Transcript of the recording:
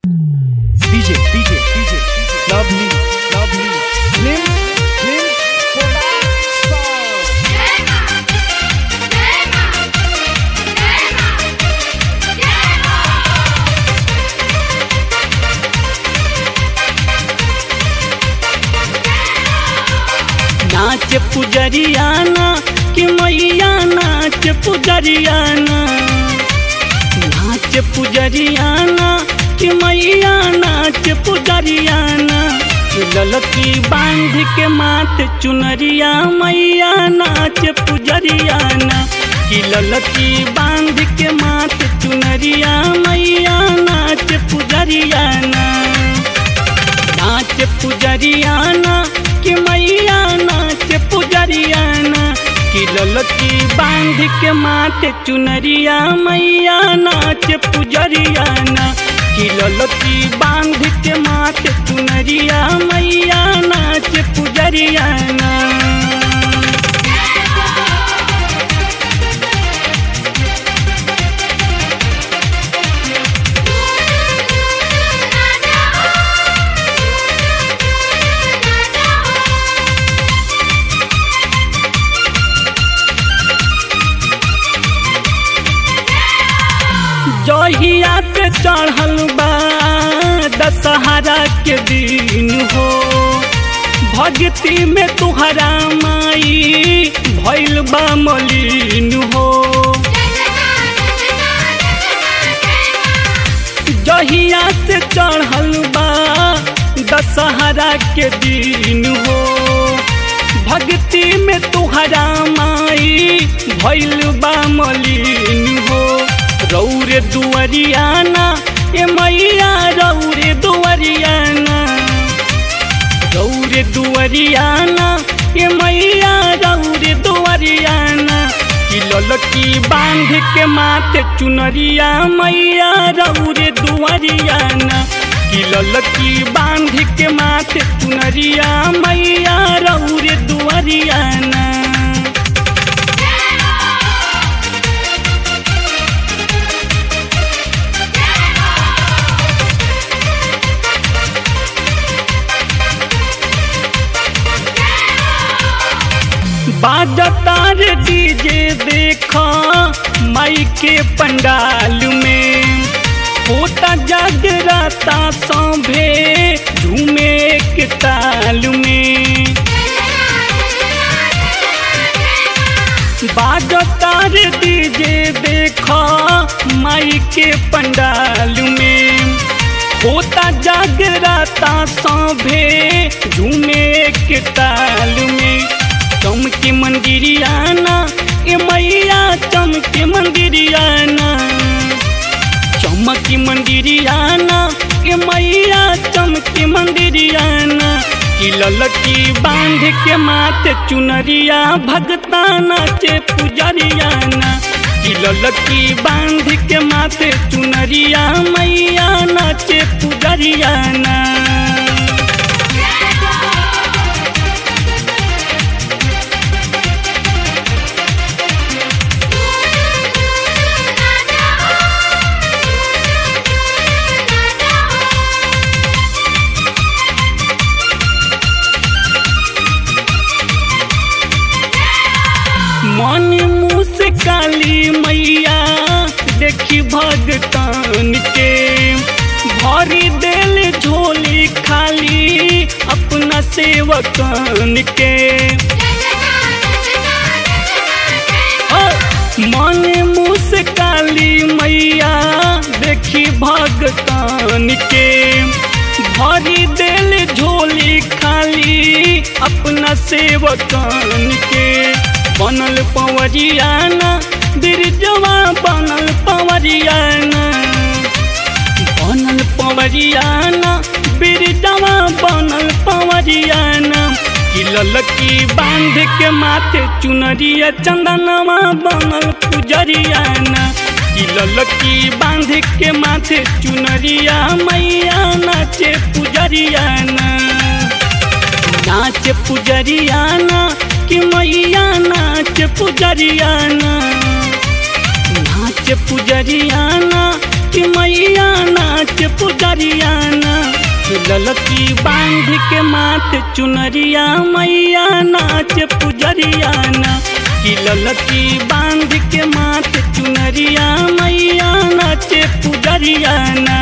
DJ, DJ, DJ, lovely, lovely, slim, slim, production. नाच पुजरियाना कि मैया नाच पुजरियाना नाच पुजरियाना कि मैया नाच पुजरियाना कि ललकी बांध के माथ चुनरिया मैया नाच पुजरियाना कि ललकी बांध के माथ चुनरिया मैया नाच पुजरियाना नाच पुजरियाना कि मैया नाच पुजरियाना कि ललकी बांध के माथे चुनरिया मैया नाच पुजरियाना कि ललकी बांध के माथे चुनरिया मैया नाच पुजरियाना जहिया पे चढ़ल बा दशहरा के दिन हो भक्ति में तुहरा माई भैल बा मलिन हो जहिया से चढ़ल बा दशहरा के दिन हो भक्ति में तुहरा माई भैल बा मलिन हो रौरे दुआरियाना ए मैया रौरे दुआरियाना रौरे दुआरियाना ए मैया रौरे दुआरियाना कि ललकी बांध के माथे चुनरिया मैया रौरे दुआरियाना कि ललकी बांध के माथे चुनरिया मैया रौरे दुआरियाना बाजतार डीजे देखा माई के पंडाल में होता जागराता सौभे झूमे के ताल में बाजतार डीजे देखा माई के पंडाल में होता जागराता सौभे झूमे के ताल में चमके मंदिरियाना ए मैया चमके मंदिरियाना चमके मंदिरियाना ए मैया चमके मंदिरियाना कि ललकी बांध के माथे चुनरिया भगता नाचे पुजरियाना कि ललकी बांध के माथे चुनरिया मैया नाचे पुजरियाना मन मुँह से काली मैया देखी भगतान के भरी देल झोली खाली अपना सेवकान के मन मुँह से काली मैया देखी भगतान के भरी देल झोली खाली अपना सेवकान के बनल पवरियाना बिरजवा बनल पवरियाना बनल पवरियाना बिरजवा बनल पवरियाना कि ललकी बांध के माथे चुनरिया चंदनवा बनल पुजरियाना कि ललकी बांध के माथे चुनरिया मैया नाचे पुजरियाना नाच पुजरियाना कि मैया नाच पुजरियाना नाच पुजरियाना छठी मैया नाच पुजरियाना ललकी बांध के माथ चुनरिया मैया नाच पुजरियाना कि ललकी बांध के माथ चुनरिया मैया नाच पुजरियाना